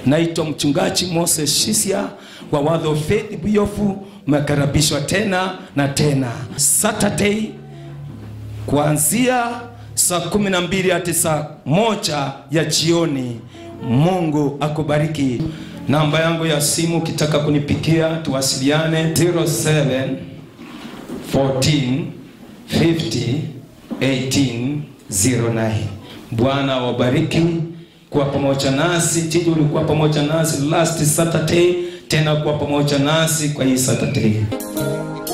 Naitwa mchungaji Moses Shisia wa Word of Faith Buyofu. Mmekaribishwa tena na tena Saturday kuanzia saa kumi na mbili hadi saa moja ya jioni. Mungu akubariki. Namba yangu ya simu ukitaka kunipikia tuwasiliane 07 14 50 18 09. Bwana wabariki kuwa pamoja nasi. Tiji ulikuwa pamoja nasi last Saturday, tena kuwa pamoja nasi kwa hii Saturday.